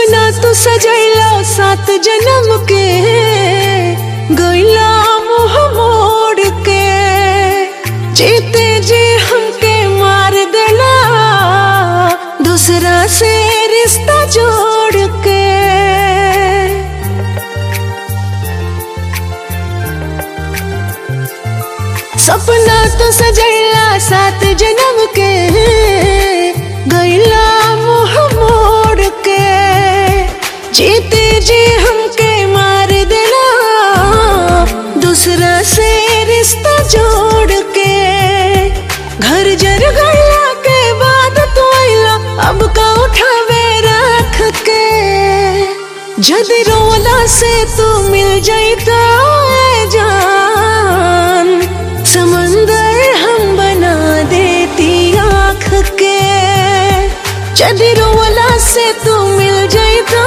सपना तू सजैला सात जन्म के गैला मुँह मोड़ के जीते जी हमके मार देला दूसरा से रिश्ता जोड़ के सपना तो सजैला सात जन्म के गैला मुँह मोड़ के जीते जी हमके मार देला दूसरा से रिश्ता जोड़ के घर जर गैला के बाद तो आइला अब का उठावे रख के जद रोला से तू मिल जाता जान समंदर हम बना देती आँख के जद रोला से तू मिल जाता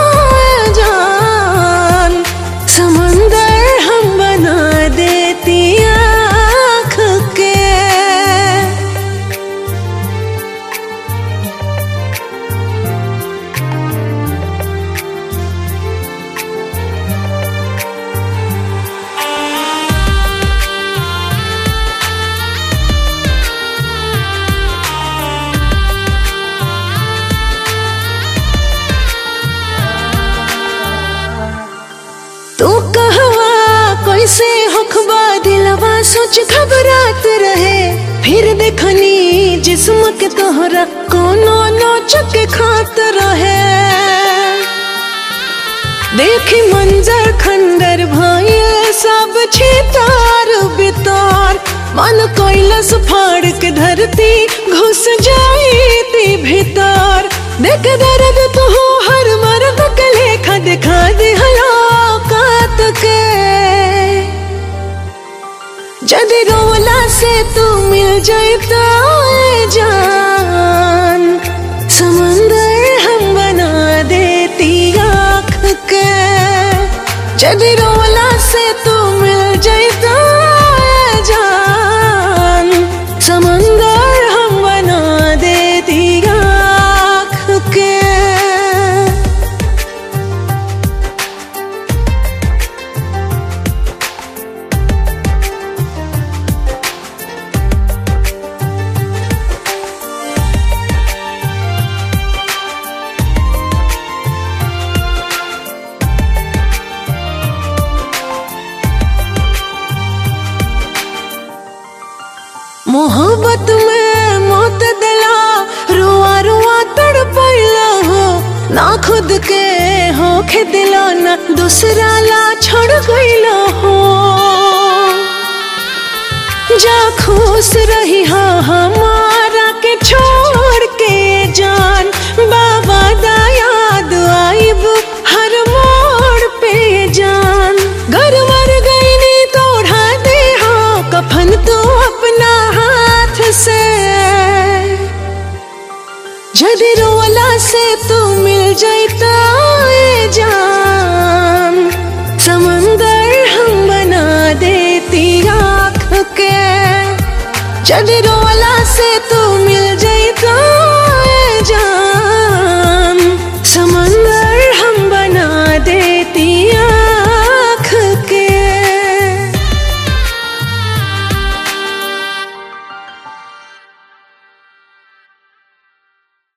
जान समंदर हम बना देती आँख के तू कहवा कैसे होखबा दिलवा सोच घबरात रहे फिर देखनी जिस्म के तोहरा कोनो नोच के खात रहे देखी मंजर खंडर भइल सब छितार बितार मन कैलस फाड़ के धरती घुस जाईती भीतर देख दर्द तू हर मर्द के लेखा दिखा दे हलाकात के जद रोला से तू मिल जाता जान समंदर हम बना देती आँख के जद रोला से तू मिल जाता जान समंदर हम बना देती आँख के मोहब्बत में मौत दिला रुआ रुआ तड़पैला हो ना खुद के होखे दिला ना दूसरा ला छोड़ गईला हो जा खुश रही हा हमारा के छोड़ के जान बाबा दा याद आइब हर मोड़ पे जान घर मर गई नी तोड़ा दे हो कफन तू अपना हाथ से जद रोला से तू मिल जाता जान समंदर हम बना देती आँख के जद रोला से तू मिल जाता जान